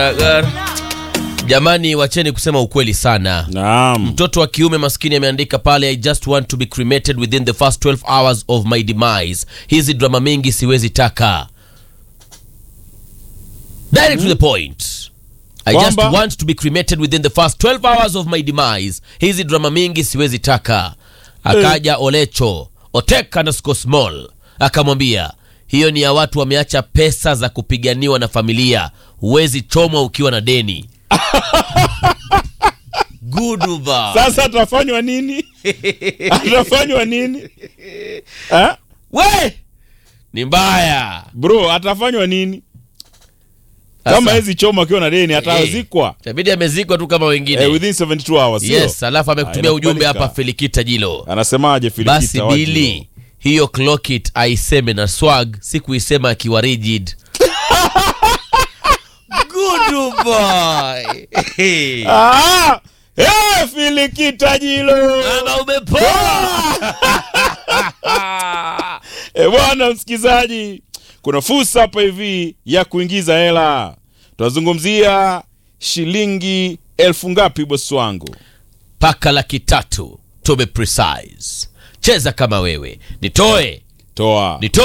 Jamani, wacheni kusema ukweli sana. Naam. Mtoto wa kiume maskini ameandika pale, I just want to be cremated within the first 12 hours of my demise. Hizi drama mingi siwezi taka. Direct to the point. I just Kwamba? want to be cremated within the first 12 hours of my demise. Hizi drama mingi siwezi taka. Akaja Olecho Otek underscore small akamwambia hiyo ni ya watu wameacha pesa za kupiganiwa na familia, huwezi chomwa ukiwa na deni. Guduba. Sasa atafanywa nini? atafanywa nini? Ha? We ni mbaya Bro, atafanywa nini? Kama Sasa, hizi choma akiwa na deni atazikwa itabidi amezikwa tu kama wengine eh, within 72 hours. sio? yes. Alafu amekutumia Ah, ujumbe inakubalika. hapa Felikita Jilo, Anasemaje Filikita basi Wajilo? Bili hiyo clock it aiseme na swag, si kuisema akiwa rigid. Good boy. Ah! Eh, Filikita Jilo. Mama umepoa. E bwana msikizaji, kuna fursa hapa hivi ya kuingiza hela. Tunazungumzia shilingi elfu ngapi bosi wangu? Paka laki tatu to be precise. Cheza kama wewe, nitoe Toa nitoe